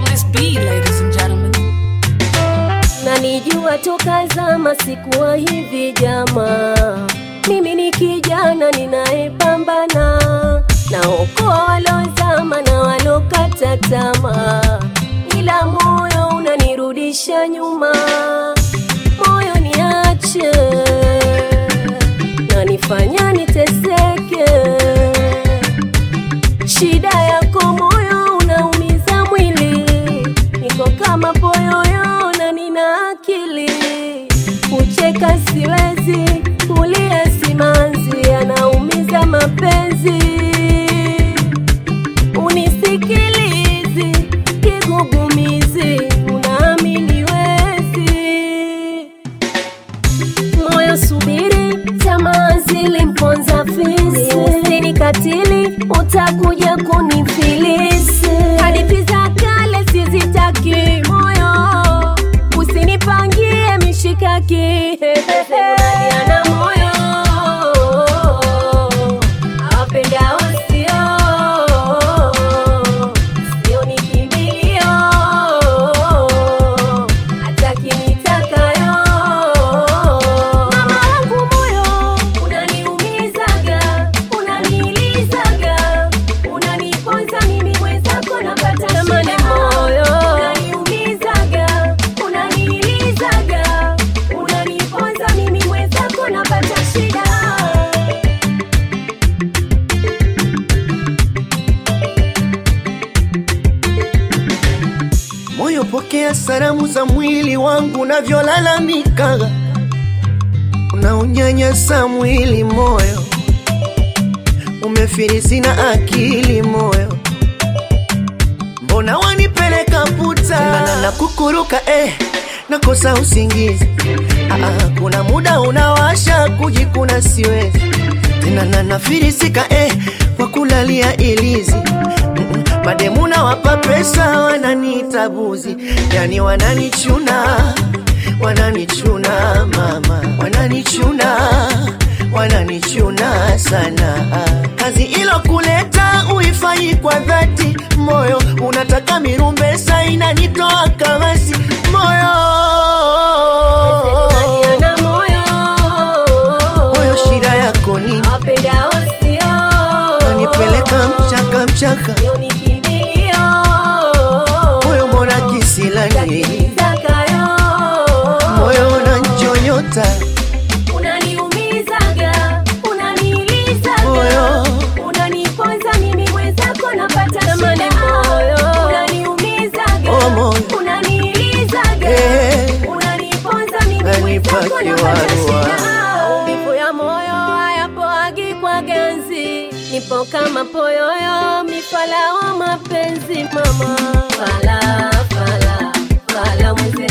this beat, ladies and gentlemen. nanijua toka zama sikuwa hivi jama mimi ni kijana ninayepambana naokoa walozama na walokata tamaa ila moyo unanirudisha nyuma moyo niache nanifanya niteseke shida yako moyo unaumiza mwili niko kama poyoyo na nina akili kucheka siwezi kulia simanzi anaumiza mapenzi unisikilizi kigugumizi unaamini wezi moyo subiri, tamaa zilimponza fisi, usinikatili, utakuja kunifilisi. Hadithi za kale sizitaki, moyo usinipangie mishikaki. Ana moyo awapendao sio, sio ni kimbilio, hataki nitakayo. Mama wangu moyo unaniumizaga, unanilizaga, unaniponza mimi mwenzako napata shida. moyo unaniumizaga, unanilizaga, unaniponza mimi mwenzako napata shida. Moyo, pokea salamu za mwili wangu unavyolalamika, unaonyanyasa mwili moyo, umefirisi na akili moyo, mbona wanipeleka puta na, na kukuruka eh, nakosa usingizi ah, ah, kuna muda unawasha kujikuna siwezi tena na nafirisika eh, kwa kulalia ilizi Mm-mm. mademu nawapa pesa wananiita buzi yani wananichuna wananichuna mama wananichuna wananichuna sana kazi ilo kuleta uifanyi kwa dhati moyo unataka mirumbesa inanitoa kamasi moyo Ana moyo moyo shida yako nini awapendao sio, nanipeleka mchaka mchaka sio ni kimbilio, moyo mbona kisilani nitakayo. moyo unanchonyota unaniumizaga unanilizaga Moyo. unaniponza mimi mwenzako napata shida moyo unaniumizaga Oh, moyo. unanilizaga Eh. unaniponza mimi Unanipa mwenzako napata kiwarua. shida maumivu ya moyo hayapoagi kwa ganzi nipo kama poyoyo mifala wa mapenzi mama fala fala fala mwenzenu